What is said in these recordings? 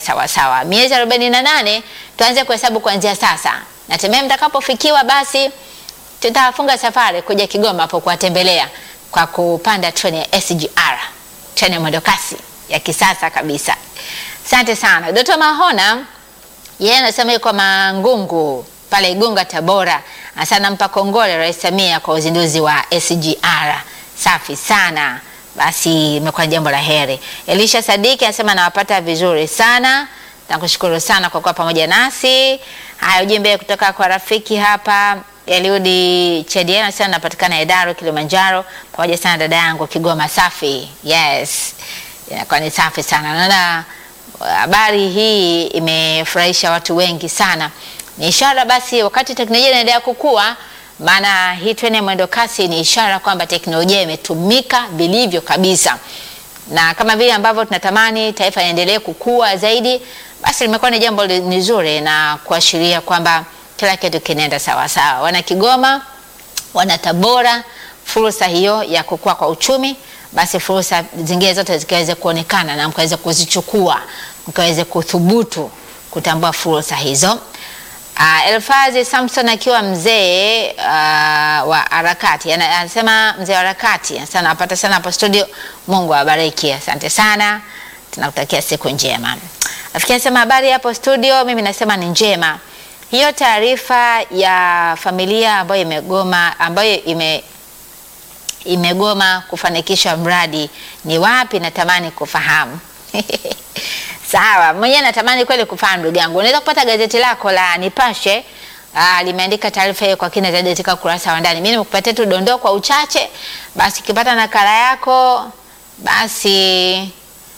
sawa sawa. Miezi arobaini na nane tuanze kuhesabu kuanzia sasa, na tembea mtakapofikiwa, basi tutafunga safari kuja Kigoma hapo kuwatembelea kwa kupanda treni ya SGR, treni ya mwendokasi ya kisasa kabisa. Asante sana Dkt. Mahona, yeye anasema yuko Mangungu pale Igunga, Tabora. Asa nampa kongole Rais Samia kwa uzinduzi wa SGR. Safi sana, basi imekuwa jambo la heri. Elisha Sadiki anasema nawapata vizuri sana, nakushukuru sana kwa kuwa pamoja nasi. Haya, ujumbe kutoka kwa rafiki hapa Eliudi Chediana anasema napatikana Idaro, Kilimanjaro, pamoja sana dada yangu Kigoma. Safi, yes, inakuwa ni safi sana. Naona habari hii imefurahisha watu wengi sana. Ni ishara basi, wakati teknolojia inaendelea kukua, maana hii treni ya mwendo kasi ni ishara kwamba teknolojia imetumika vilivyo kabisa, na kama vile ambavyo tunatamani taifa liendelee kukua zaidi, basi limekuwa ni jambo nzuri na kuashiria kwamba kila kitu kinaenda sawa sawa. Wana Kigoma, wana Tabora, fursa hiyo ya kukua kwa uchumi basi fursa zingine zote zikaweze kuonekana na mkaweze kuzichukua, mkaweze kuthubutu kutambua fursa hizo. Uh, Elfazi Samson akiwa mzee uh, wa harakati anasema, mzee wa harakati anasema napata sana hapo studio. Mungu awabariki, asante sana, tunakutakia siku njema. Rafiki anasema habari hapo studio, mimi nasema ni njema. Hiyo taarifa ya familia ambayo imegoma ambayo ime imegoma kufanikisha mradi ni wapi? Natamani kufahamu. Sawa, mwenyewe natamani kweli kufahamu ndugu yangu. Unaweza kupata gazeti lako la Nipashe aa, limeandika taarifa hiyo kwa kina zaidi katika ukurasa wa ndani. Mimi nimekupatia tu dondoo kwa uchache, basi ukipata nakala yako basi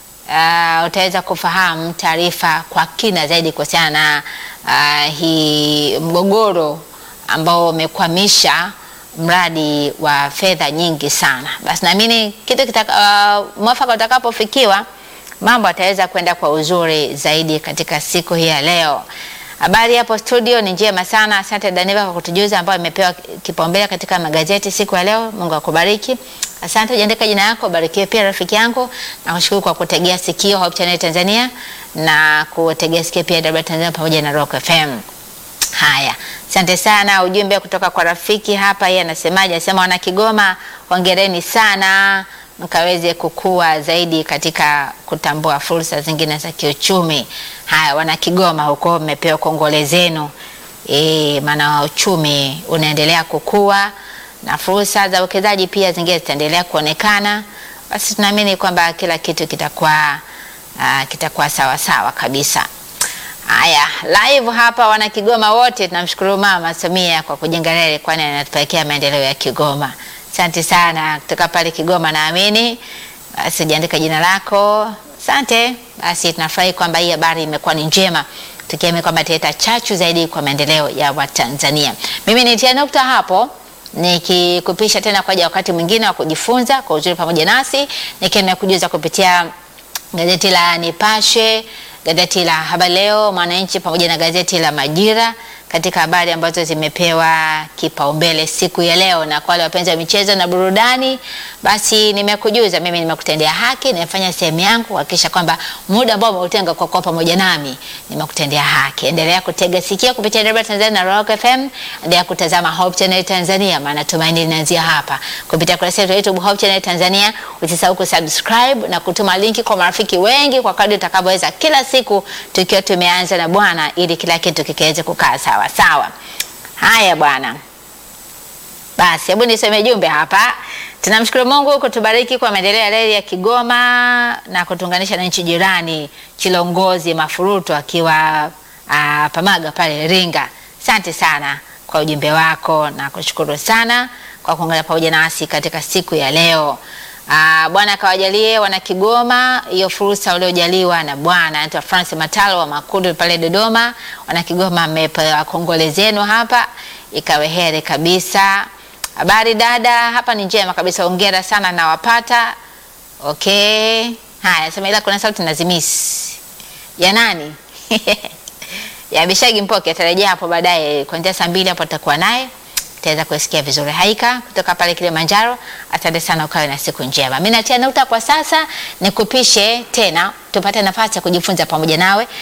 uh, utaweza kufahamu taarifa kwa kina zaidi kuhusiana na uh, hii mgogoro ambao umekwamisha mradi wa fedha nyingi sana. Basi naamini kitu kitaka, uh, mwafaka utakapofikiwa mambo ataweza kwenda kwa uzuri zaidi katika siku hii ya leo. Habari hapo studio ni njema sana. Asante Daniva kwa kutujuza ambayo imepewa kipaumbele katika magazeti siku ya leo. Mungu akubariki. Asante, ujiandika jina yako, barikiwe pia rafiki yangu. Nakushukuru kwa kutegea sikio Hope Channel Tanzania na kutegea sikio pia DW Tanzania pamoja na Rock FM. Haya, asante sana. Ujumbe kutoka kwa rafiki hapa, yeye anasemaje? Anasema wana Kigoma, hongereni sana mkaweze kukua zaidi katika kutambua fursa zingine za kiuchumi. Haya, wana Kigoma huko mmepewa kongole zenu e, maana uchumi unaendelea kukua na fursa za uwekezaji pia zingine zitaendelea kuonekana. Basi tunaamini kwamba kila kitu kitakuwa uh, kitakuwa sawa sawa kabisa. Haya, live hapa wana Kigoma wote tunamshukuru Mama Samia kwa kujenga reli, kwani anatupelekea maendeleo ya Kigoma. Asante sana kutoka pale Kigoma, naamini basi jiandika jina lako. Asante. Basi tunafurahi kwamba hii habari imekuwa ni njema, tukiamini kwamba italeta chachu zaidi kwa maendeleo ya Watanzania. Mimi nitia nukta hapo nikikupisha tena kwa wakati mwingine wa kujifunza kwa uzuri pamoja nasi, nikiwa nakujuza kupitia gazeti la Nipashe, gazeti la Habari Leo, Mwananchi pamoja na gazeti la Majira katika habari ambazo zimepewa kipaumbele siku ya leo. Na kwa wale wapenzi wa michezo na burudani, basi nimekujuza, mimi nimekutendea haki, nimefanya sehemu yangu kuhakikisha kwamba muda ambao umeutenga kwa kuwa pamoja nami nimekutendea haki. Endelea kutega sikio kupitia DW Tanzania na Rock FM, endelea kutazama Hope Channel Tanzania, maana tumaini linaanzia hapa kupitia kurasa yetu ya YouTube Hope Channel Tanzania. Usisahau kusubscribe na kutuma linki kwa marafiki wengi kwa kadri utakavyoweza, kila siku tukiwa tumeanza na Bwana, ili kila kitu kikiweze kukaa sawa sawa. Haya bwana, basi hebu niseme jumbe hapa. Tunamshukuru Mungu kutubariki kwa maendeleo ya reli ya Kigoma na kutuunganisha na nchi jirani. Chilongozi Mafuruto akiwa uh, Pamaga pale Iringa. Asante sana kwa ujumbe wako na kushukuru sana kwa kuungana pamoja nasi katika siku ya leo. Uh, Bwana akawajalie wana Kigoma hiyo fursa waliojaliwa na Bwana. Anaitwa Francis Matalo wa Makundu pale Dodoma. Wana Kigoma mmepewa kongole zenu hapa, ikawe heri kabisa. Habari dada, hapa ni njema kabisa, hongera sana na wapata. Okay, haya sema, ila kuna sauti nazimisi ya nani? ya Bishagi Mpoke atarejea hapo baadaye kuanzia saa mbili hapo tutakuwa naye taweza kusikia vizuri. Haika kutoka pale Kilimanjaro, asante sana, ukawe na siku njema. Mimi natia nukta kwa sasa, nikupishe tena tupate nafasi ya kujifunza pamoja nawe